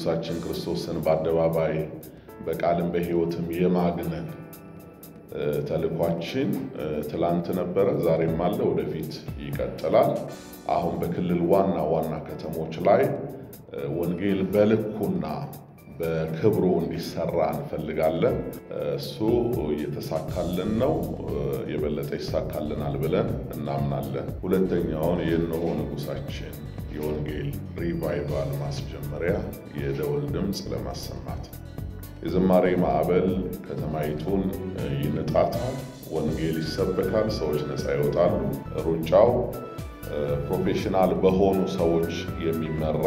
ንጉሣችን ክርስቶስን በአደባባይ በቃልም በሕይወትም የማግነን ተልኳችን ትላንት ነበረ፣ ዛሬም አለ፣ ወደፊት ይቀጥላል። አሁን በክልል ዋና ዋና ከተሞች ላይ ወንጌል በልኩና በክብሩ እንዲሰራ እንፈልጋለን። እሱ እየተሳካልን ነው። የበለጠ ይሳካልናል ብለን እናምናለን። ሁለተኛውን የእነሆ ንጉሣችን የወንጌል ሪቫይቫል ማስጀመሪያ የደወል ድምፅ ለማሰማት የዝማሬ ማዕበል ከተማይቱን ይንጣታል። ወንጌል ይሰበካል። ሰዎች ነፃ ይወጣሉ። ሩጫው ፕሮፌሽናል በሆኑ ሰዎች የሚመራ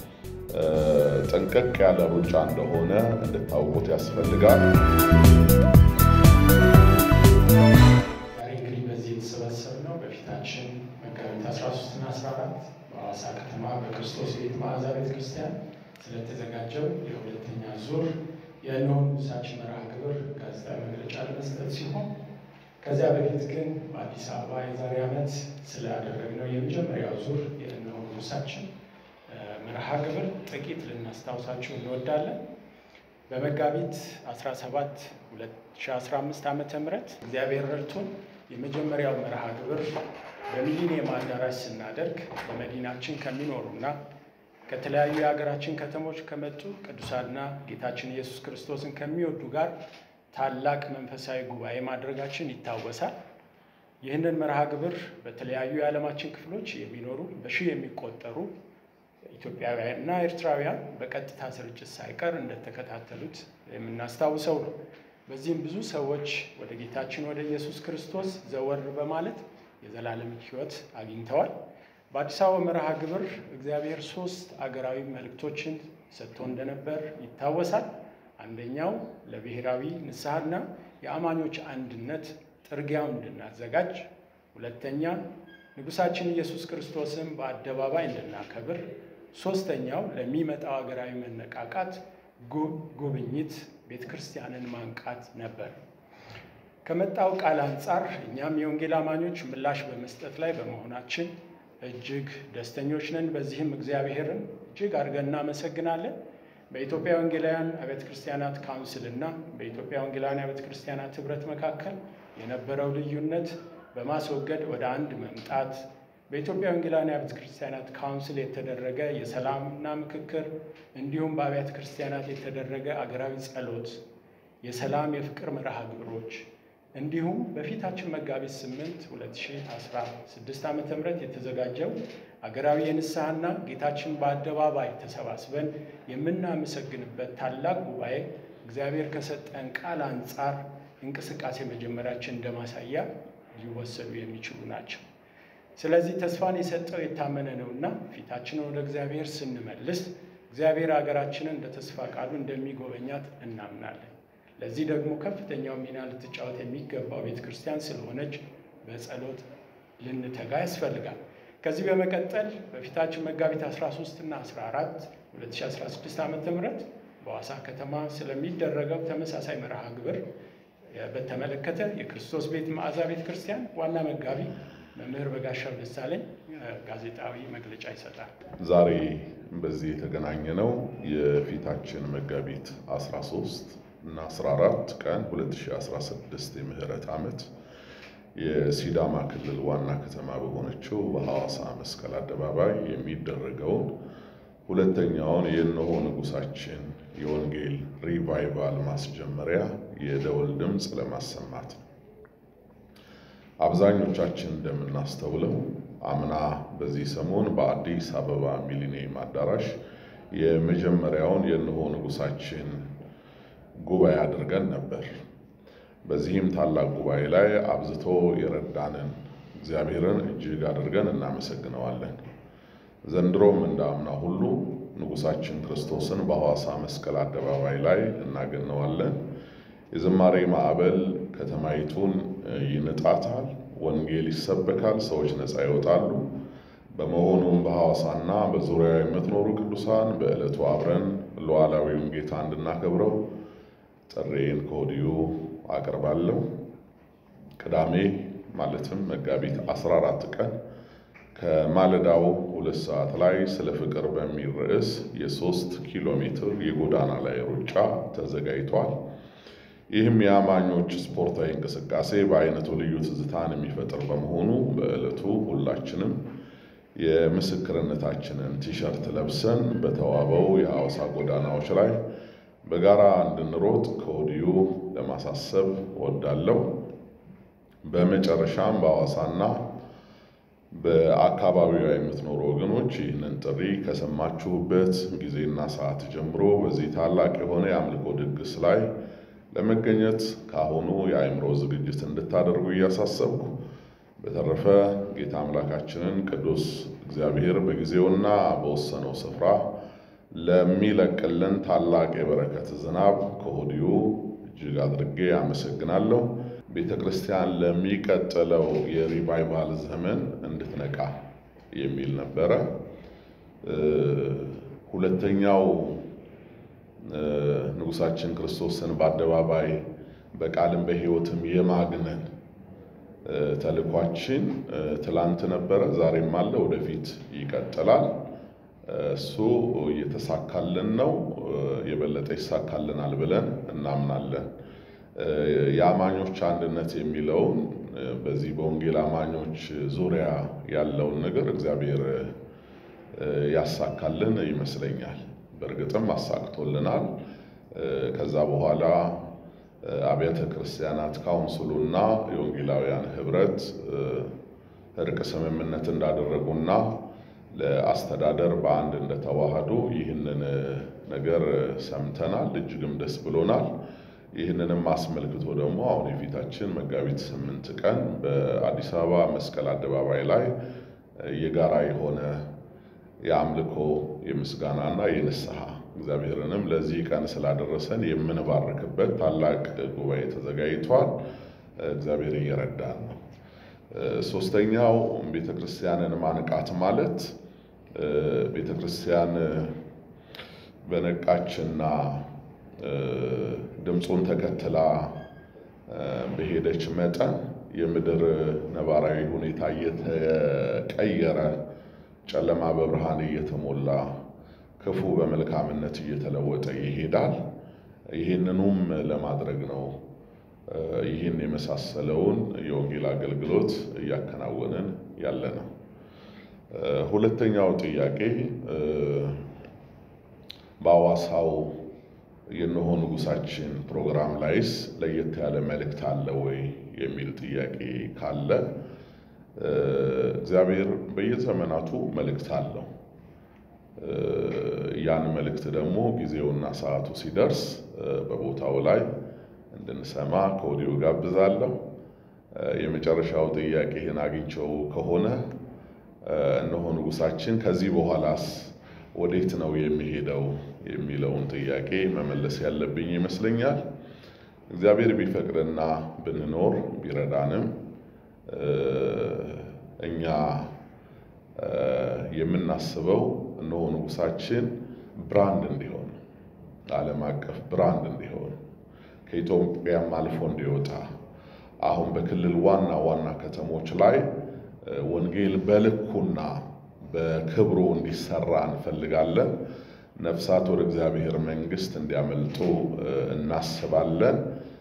ጠንቀቅ ያለ ሩጫ እንደሆነ እንድታውቁት ያስፈልጋል። ዛሬ እንግዲህ በዚህ የተሰበሰብነው በፊታችን መጋቢት 13 እና 14 በሐዋሳ ከተማ በክርስቶስ ቤት መዓዛ ቤተ ክርስቲያን ስለተዘጋጀው የሁለተኛ ዙር የእነሆ ንጉሣችን መርሃ ግብር ጋዜጣዊ መግለጫ ለመስጠት ሲሆን ከዚያ በፊት ግን በአዲስ አበባ የዛሬ ዓመት ስላደረግነው የመጀመሪያው ዙር የእነሆ ንጉሣችን መርሃ ግብር ጥቂት ልናስታውሳችሁ እንወዳለን። በመጋቢት 17 2015 ዓ ም እግዚአብሔር ረድቶን የመጀመሪያው መርሃ ግብር በሚሊኒየም አዳራሽ ስናደርግ በመዲናችን ከሚኖሩና ከተለያዩ የሀገራችን ከተሞች ከመጡ ቅዱሳንና ጌታችን ኢየሱስ ክርስቶስን ከሚወዱ ጋር ታላቅ መንፈሳዊ ጉባኤ ማድረጋችን ይታወሳል። ይህንን መርሃ ግብር በተለያዩ የዓለማችን ክፍሎች የሚኖሩ በሺህ የሚቆጠሩ ኢትዮጵያውያንና ኤርትራውያን በቀጥታ ስርጭት ሳይቀር እንደተከታተሉት የምናስታውሰው ነው። በዚህም ብዙ ሰዎች ወደ ጌታችን ወደ ኢየሱስ ክርስቶስ ዘወር በማለት የዘላለም ሕይወት አግኝተዋል። በአዲስ አበባ መርሃ ግብር እግዚአብሔር ሶስት አገራዊ መልእክቶችን ሰጥቶ እንደነበር ይታወሳል። አንደኛው ለብሔራዊ ንስሐና የአማኞች አንድነት ጥርጊያውን እንድናዘጋጅ፣ ሁለተኛ ንጉሣችን ኢየሱስ ክርስቶስን በአደባባይ እንድናከብር፣ ሶስተኛው ለሚመጣው ሀገራዊ መነቃቃት ጉብኝት ቤተ ክርስቲያንን ማንቃት ነበር። ከመጣው ቃል አንጻር እኛም የወንጌል አማኞች ምላሽ በመስጠት ላይ በመሆናችን እጅግ ደስተኞች ነን። በዚህም እግዚአብሔርን እጅግ አድርገን እናመሰግናለን። በኢትዮጵያ ወንጌላውያን አብያተ ክርስቲያናት ካውንስል እና በኢትዮጵያ ወንጌላውያን አብያተ ክርስቲያናት ኅብረት መካከል የነበረው ልዩነት በማስወገድ ወደ አንድ መምጣት በኢትዮጵያ ወንጌላውያን አብያተ ክርስቲያናት ካውንስል የተደረገ የሰላምና ምክክር እንዲሁም በአብያተ ክርስቲያናት የተደረገ አገራዊ ጸሎት፣ የሰላም የፍቅር መርሃ ግብሮች እንዲሁም በፊታችን መጋቢት 8 2016 ዓ ም የተዘጋጀው አገራዊ የንስሐና ጌታችን በአደባባይ ተሰባስበን የምናመሰግንበት ታላቅ ጉባኤ እግዚአብሔር ከሰጠን ቃል አንጻር እንቅስቃሴ መጀመራችን እንደማሳያ ሊወሰዱ የሚችሉ ናቸው። ስለዚህ ተስፋን የሰጠው የታመነ ነውና ፊታችንን ወደ እግዚአብሔር ስንመልስ እግዚአብሔር ሀገራችንን እንደ ተስፋ ቃሉ እንደሚጎበኛት እናምናለን። ለዚህ ደግሞ ከፍተኛው ሚና ልትጫወት የሚገባው ቤተ ክርስቲያን ስለሆነች በጸሎት ልንተጋ ያስፈልጋል። ከዚህ በመቀጠል በፊታችን መጋቢት 13 እና 14 2016 ዓ ም በሐዋሳ ከተማ ስለሚደረገው ተመሳሳይ መርሃ ግብር በተመለከተ የክርስቶስ ቤት መዓዛ ቤተ ክርስቲያን ዋና መጋቢ መምህር በጋሻው ደሳለኝ ጋዜጣዊ መግለጫ ይሰጣል። ዛሬ በዚህ የተገናኘ ነው የፊታችን መጋቢት 13 እና 14 ቀን 2016 የምህረት ዓመት የሲዳማ ክልል ዋና ከተማ በሆነችው በሐዋሳ መስቀል አደባባይ የሚደረገውን ሁለተኛውን የእነሆ ንጉሣችን የወንጌል ሪቫይቫል ማስጀመሪያ የደወል ድምፅ ለማሰማት ነው። አብዛኞቻችን እንደምናስተውለው አምና በዚህ ሰሞን በአዲስ አበባ ሚሊኒየም አዳራሽ የመጀመሪያውን የእነሆ ንጉሣችን ጉባኤ አድርገን ነበር። በዚህም ታላቅ ጉባኤ ላይ አብዝቶ የረዳንን እግዚአብሔርን እጅግ አድርገን እናመሰግነዋለን። ዘንድሮም እንደ አምና ሁሉ ንጉሣችን ክርስቶስን በሐዋሳ መስቀል አደባባይ ላይ እናገነዋለን። የዝማሬ ማዕበል ከተማይቱን ይንጣታል። ወንጌል ይሰበካል። ሰዎች ነፃ ይወጣሉ። በመሆኑም በሐዋሳና በዙሪያው የምትኖሩ ቅዱሳን በዕለቱ አብረን ሉዓላዊውን ጌታ እንድናከብረው ጥሬን ከወዲሁ አቀርባለሁ። ቅዳሜ ማለትም መጋቢት 14 ቀን ከማለዳው ሁለት ሰዓት ላይ ስለ ፍቅር በሚል ርዕስ የሶስት ኪሎ ሜትር የጎዳና ላይ ሩጫ ተዘጋጅቷል። ይህም የአማኞች ስፖርታዊ እንቅስቃሴ በአይነቱ ልዩ ትዝታን የሚፈጥር በመሆኑ በዕለቱ ሁላችንም የምስክርነታችንን ቲሸርት ለብሰን በተዋበው የሐዋሳ ጎዳናዎች ላይ በጋራ እንድንሮጥ ከወዲሁ ለማሳሰብ እወዳለሁ። በመጨረሻም በሐዋሳና በአካባቢዋ የምትኖሩ ወገኖች ይህንን ጥሪ ከሰማችሁበት ጊዜና ሰዓት ጀምሮ በዚህ ታላቅ የሆነ የአምልኮ ድግስ ላይ ለመገኘት ካሁኑ የአእምሮ ዝግጅት እንድታደርጉ እያሳሰብኩ በተረፈ ጌታ አምላካችንን ቅዱስ እግዚአብሔር በጊዜውና በወሰነው ስፍራ ለሚለቅልን ታላቅ የበረከት ዝናብ ከወዲሁ እጅግ አድርጌ አመሰግናለሁ። ቤተ ክርስቲያን ለሚቀጥለው የሪቫይቫል ዘመን እንድትነቃ የሚል ነበረ። ሁለተኛው ንጉሣችን ክርስቶስን በአደባባይ በቃልም በሕይወትም የማግነን ተልኳችን ትላንት ነበረ፣ ዛሬም አለ፣ ወደፊት ይቀጥላል። እሱ እየተሳካልን ነው። የበለጠ ይሳካልናል ብለን እናምናለን። የአማኞች አንድነት የሚለውን በዚህ በወንጌል አማኞች ዙሪያ ያለውን ነገር እግዚአብሔር ያሳካልን ይመስለኛል። በእርግጥም አሳክቶልናል። ከዛ በኋላ አብያተ ክርስቲያናት ካውንስሉና የወንጌላውያን ህብረት እርቅ ስምምነት እንዳደረጉና ለአስተዳደር በአንድ እንደተዋሃዱ ይህንን ነገር ሰምተናል። እጅግም ደስ ብሎናል። ይህንንም አስመልክቶ ደግሞ አሁን የፊታችን መጋቢት ስምንት ቀን በአዲስ አበባ መስቀል አደባባይ ላይ የጋራ የሆነ የአምልኮ የምስጋናና የንስሐ እግዚአብሔርንም ለዚህ ቀን ስላደረሰን የምንባርክበት ታላቅ ጉባኤ ተዘጋጅቷል። እግዚአብሔር እየረዳን ነው። ሶስተኛው ቤተ ክርስቲያንን ማንቃት ማለት ቤተ ክርስቲያን በነቃችና ድምፁን ተከትላ በሄደች መጠን የምድር ነባራዊ ሁኔታ እየተቀየረ ጨለማ በብርሃን እየተሞላ ክፉ በመልካምነት እየተለወጠ ይሄዳል። ይህንኑም ለማድረግ ነው ይህን የመሳሰለውን የወንጌል አገልግሎት እያከናወንን ያለ ነው። ሁለተኛው ጥያቄ በሐዋሳው የእነሆ ንጉሣችን ፕሮግራም ላይስ ለየት ያለ መልእክት አለ ወይ የሚል ጥያቄ ካለ እግዚአብሔር በየዘመናቱ መልእክት አለው። ያን መልእክት ደግሞ ጊዜውና ሰዓቱ ሲደርስ በቦታው ላይ እንድንሰማ ከወዲሁ ጋብዛለሁ። የመጨረሻው ጥያቄ ይህን አግኝቸው ከሆነ እነሆ ንጉሣችን ከዚህ በኋላስ ወዴት ነው የሚሄደው የሚለውን ጥያቄ መመለስ ያለብኝ ይመስለኛል። እግዚአብሔር ቢፈቅድና ብንኖር ቢረዳንም እኛ የምናስበው እነሆ ንጉሣችን ብራንድ እንዲሆን ዓለም አቀፍ ብራንድ እንዲሆን ከኢትዮጵያም አልፎ እንዲወጣ አሁን በክልል ዋና ዋና ከተሞች ላይ ወንጌል በልኩና በክብሩ እንዲሰራ እንፈልጋለን። ነፍሳት ወደ እግዚአብሔር መንግሥት እንዲያመልጡ እናስባለን።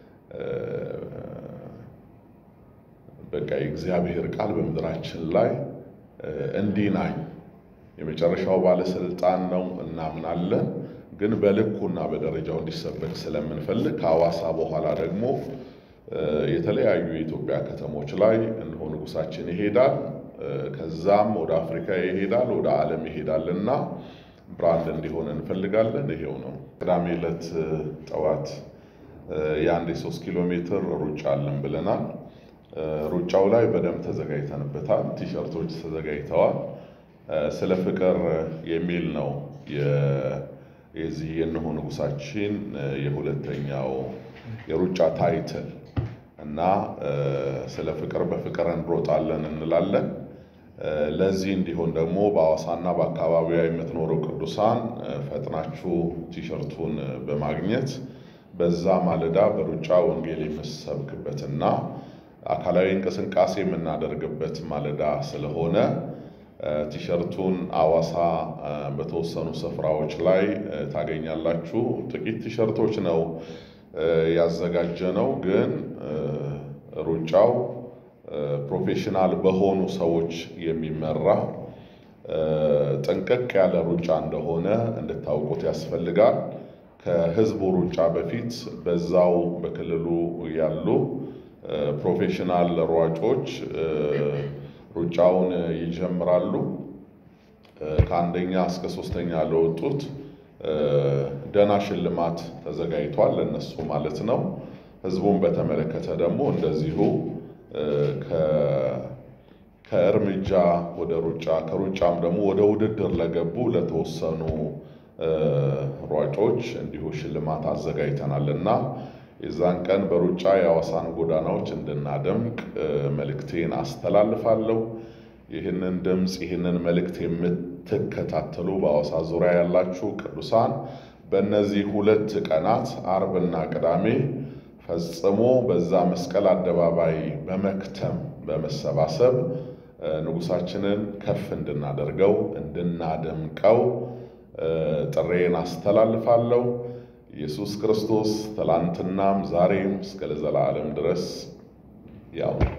በቃ የእግዚአብሔር ቃል በምድራችን ላይ እንዲናኝ የመጨረሻው ባለስልጣን ነው እናምናለን። ግን በልኩና በደረጃው እንዲሰበክ ስለምንፈልግ ከሐዋሳ በኋላ ደግሞ የተለያዩ የኢትዮጵያ ከተሞች ላይ እነሆ ንጉሣችን ይሄዳል። ከዛም ወደ አፍሪካ ይሄዳል፣ ወደ ዓለም ይሄዳል እና ብራንድ እንዲሆን እንፈልጋለን። ይሄው ነው። ቅዳሜ ዕለት ጠዋት የአንድ የሶስት ኪሎ ሜትር ሩጫ አለን ብለናል። ሩጫው ላይ በደንብ ተዘጋጅተንበታል። ቲሸርቶች ተዘጋጅተዋል። ስለ ፍቅር የሚል ነው የዚህ የእነሆ ንጉሣችን የሁለተኛው የሩጫ ታይትል እና ስለ ፍቅር በፍቅር እንሮጣለን እንላለን። ለዚህ እንዲሆን ደግሞ በሐዋሳና በአካባቢዋ የምትኖሩ ቅዱሳን ፈጥናችሁ ቲሸርቱን በማግኘት በዛ ማለዳ በሩጫ ወንጌል የምሰብክበትና አካላዊ እንቅስቃሴ የምናደርግበት ማለዳ ስለሆነ ቲሸርቱን አዋሳ በተወሰኑ ስፍራዎች ላይ ታገኛላችሁ። ጥቂት ቲሸርቶች ነው ያዘጋጀነው፣ ግን ሩጫው ፕሮፌሽናል በሆኑ ሰዎች የሚመራ ጥንቅቅ ያለ ሩጫ እንደሆነ እንድታውቁት ያስፈልጋል። ከህዝቡ ሩጫ በፊት በዛው በክልሉ ያሉ ፕሮፌሽናል ሯጮች ሩጫውን ይጀምራሉ። ከአንደኛ እስከ ሶስተኛ ለወጡት ደህና ሽልማት ተዘጋጅቷል፣ ለነሱ ማለት ነው። ህዝቡን በተመለከተ ደግሞ እንደዚሁ ከእርምጃ ወደ ሩጫ ከሩጫም ደግሞ ወደ ውድድር ለገቡ ለተወሰኑ ሯጮች እንዲሁ ሽልማት አዘጋጅተናል እና የዛን ቀን በሩጫ የሐዋሳን ጎዳናዎች እንድናደምቅ መልእክቴን አስተላልፋለሁ። ይህንን ድምፅ ይህንን መልእክት የምትከታተሉ በሐዋሳ ዙሪያ ያላችሁ ቅዱሳን በእነዚህ ሁለት ቀናት አርብና ቅዳሜ ፈጽሞ በዛ መስቀል አደባባይ በመክተም በመሰባሰብ ንጉሳችንን ከፍ እንድናደርገው እንድናደምቀው ጥሬን አስተላልፋለሁ። ኢየሱስ ክርስቶስ ትላንትናም ዛሬም እስከ ለዘላለም ድረስ ያው